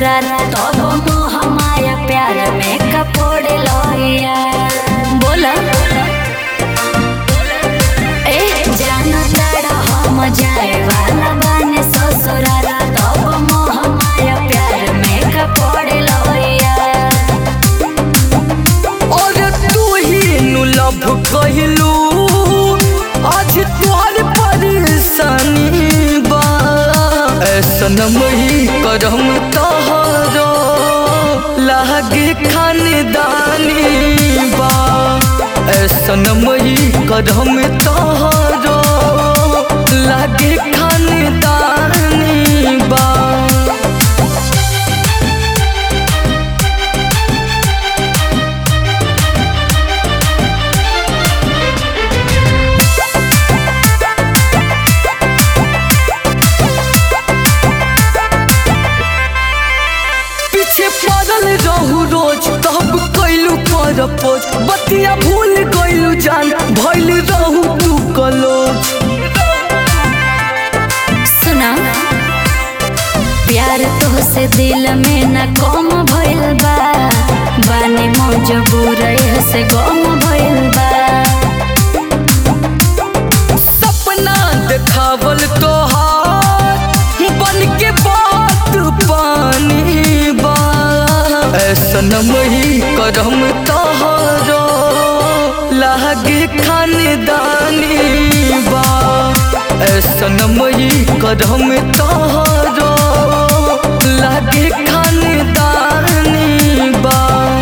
ससुराल तब मोह माया प्यार में कपोड़े लोया बोला ए जानो तारा हम जाए वाला बाने ससुराल तब मोह माया प्यार में कपोड़े लोया और तू ही नु लभ कहलू आज तोहर परेशानी बा ऐसन ही करम तोहरो लागे खानदानी बा ऐसन ही करम तोहरो लागे खानदानी बा पीछे पड़ल रहू रोज तब कैलू पर पोज बतिया भूल गइलू जान भइल रहू तू कलोज सुना प्यार तोहसे दिल में न कम भइल बा बानी मजबूर से गम भइल बा सपना देखावल तोहार बन के बात पानी बा ऐसन ही करम तोहरो लागे खानदानी बा ऐसन ही करम तोहरो लागे खानदानी बा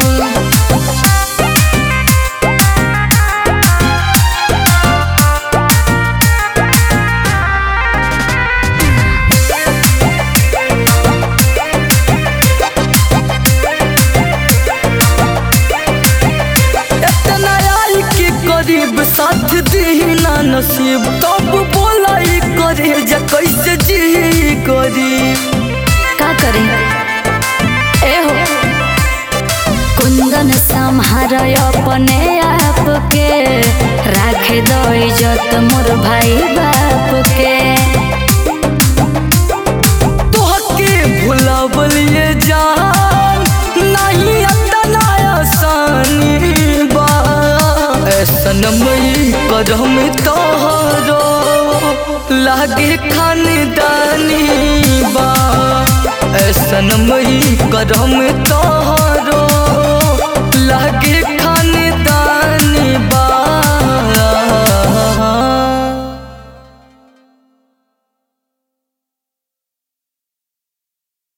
इतना आई के करीब साथ दीना नसीब तब बोला ई करे जा कैसे जी गरीब का करी ए हो कुंदन संहार अपने आप के राखे दो इज्जत मोर भाई बाप के तोहके भुलावल ये जान नहीं इतना आसानी बा ऐसन मई करम तोहरो लागे खानदानी बा ऐसन मई करम तोहरो लागे